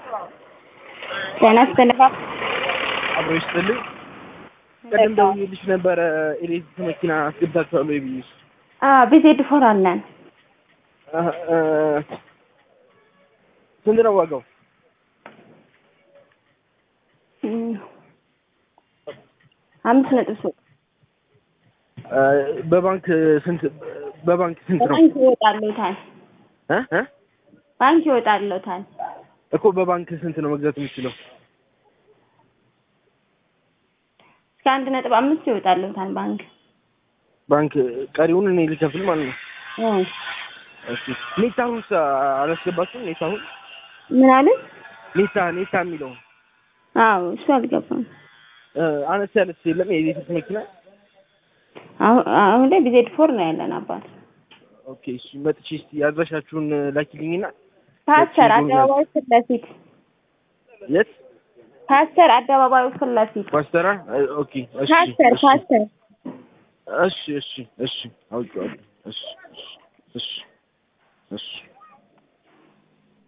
ጤና ይስጥልኝ። አብሮ ይስጥልኝ። ቀደም ደውዬልሽ ነበረ ኤሌክትሪክ መኪና አስገባችኋለሁ ወይ ብዬሽ። ቢዜድ ፎር አለን። አህ፣ እ፣ ስንት ነው ዋጋው? እም፣ አምስት ነጥብ ሶስት እ፣ በባንክ ስንት በባንክ ስንት ነው? ባንክ ይወጣልዎታል። እ እ ባንክ ይወጣልዎታል። እኮ በባንክ ስንት ነው መግዛት የምችለው? እስከ አንድ ነጥብ አምስት ይወጣልዎታል ባንክ። ባንክ ቀሪውን እኔ ልከፍል ማለት ነው። አዎ። እሺ ኔታሁንስ አላስገባችሁም? ኔታሁን ምን አለ? ኔታ ኔታ የሚለው አዎ እሱ አልገባም። እ፣ አነስ ያለች የለም የኤሌክትሪክ መኪና? አሁን አሁን ላይ ቢዜድ ፎር ነው ያለን አባት። ኦኬ እሺ መጥቼ እስቲ አድራሻችሁን ላኪልኝና ፓስተር አደባባዩ ፊት ለፊት የት ፓስተር አደባባዩ ፊት ለፊት ፓስተራ? እ፣ ኦኬ እሺ ፓስተር እሺ ፓስተር እሺ እሺ እሺ አውቄዋለሁ። እሺ